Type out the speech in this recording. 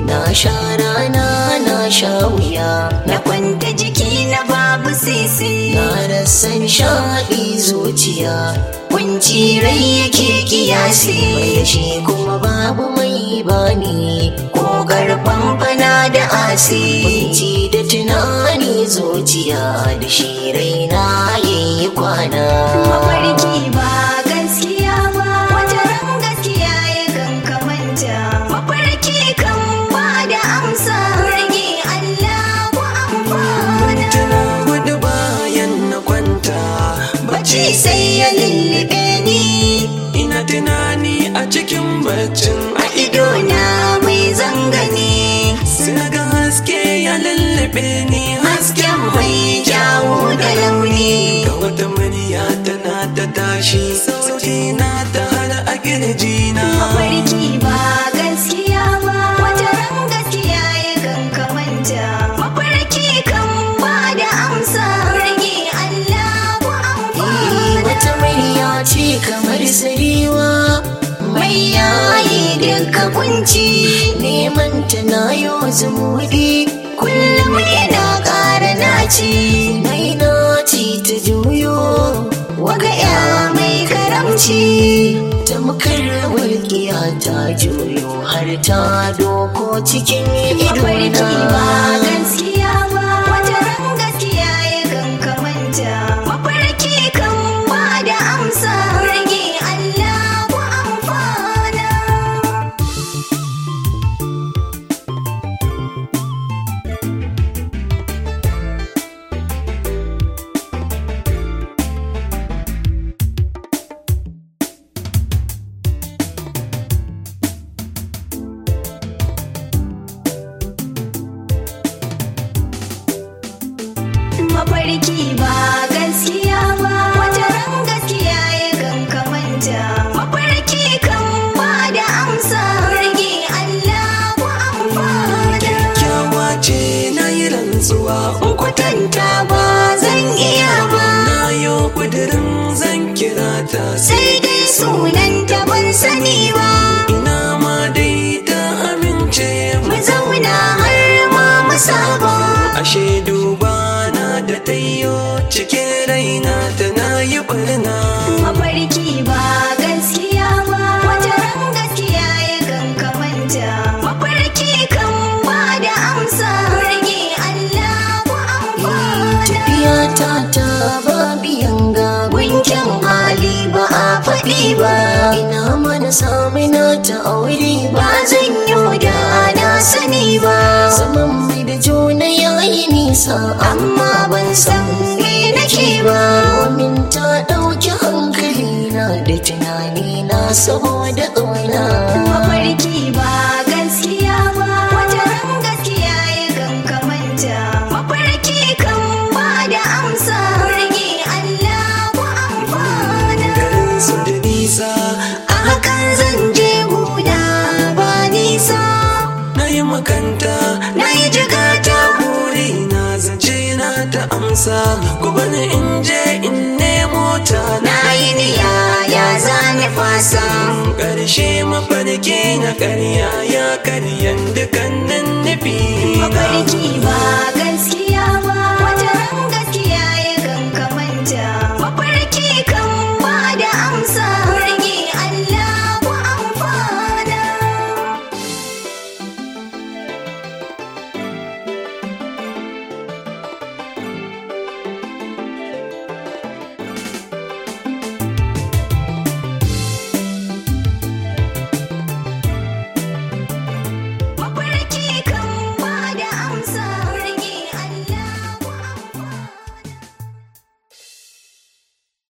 na sha rana na sha wuya na kwanta jiki na babu sisi na rasa nishaɗi zuciya kunci rai yake kiyasi mai da shi kuma babu mai bani ko garban fana da asi kunci da tunani zuciya da shi raina yayi kwana mafarki ba gaskiya ba wata ran gaskiya ya kan kamanta mafarki kan ba da amsa rage Allah ku amfana tana gudu bayan na kwanta bacci sai ya lullube ni ina tunani a cikin baccin a idona mai zangane sai ga haske ya lullube ni hasken mai jawo da launi ga wata murya tana ta tashi sauti na ta hada a kirjina mafarki ba gaskiya ba wata ran gaskiya ya kan kamanta mafarki kan ba da amsa rage Allah ku amfana wata murya ce kamar sarewa mai yayi duka kunci neman ta na yau zumuɗi kullum ina ƙara naci mai naci ta juyo waga ya mai karamci ta walƙiya ta juyo har ta doko cikin mafarki ba idona gaskiya ba wata ran gaskiya ya kan kamanta mafarki kan ba da amsa rage Allah ku amfana mafarki ba gaskiya ba wata ran gaskiya ya kan kamanta mafarki kan ba da amsa rage Allah ku amfana kyakkyawa ce na yi rantsuwa in kwatanta ba zan iya ba na yo kudirin zan kira ta sai dai sunan ta ban sani ba ina ma dai ta amince mu zauna har ma mu saba ashe duba na da tayyo cikin raina tana yi barna mafarki ba gaskiya ba wata ran gaskiya ya kan kamanta mafarki kan ba da amsa rage Allah ku amfana tafiya ta ta ba biyan ga gunkin hali ba a faɗi ba ina mana sami na ta aure ba zan yi da na sani ba zaman mai da juna yayi nisa amma ban san me nake ba domin ta ɗauki hankali na da tunani na saboda ƙauna mafarki ba gaskiya ba wata ran gaskiya ya kan kamanta mafarki kan ba da amsa rage Allah ku amfana garin su da nisa a hakan zan je guda ba nisa na yi makanta na yi jigata buri na zance na ta amsa ku bani in je in nemo ta na yi niya ya zane fasa ƙarshe mafarki na ƙarya ya karyan dukannin nufi mafarki ba gaskiya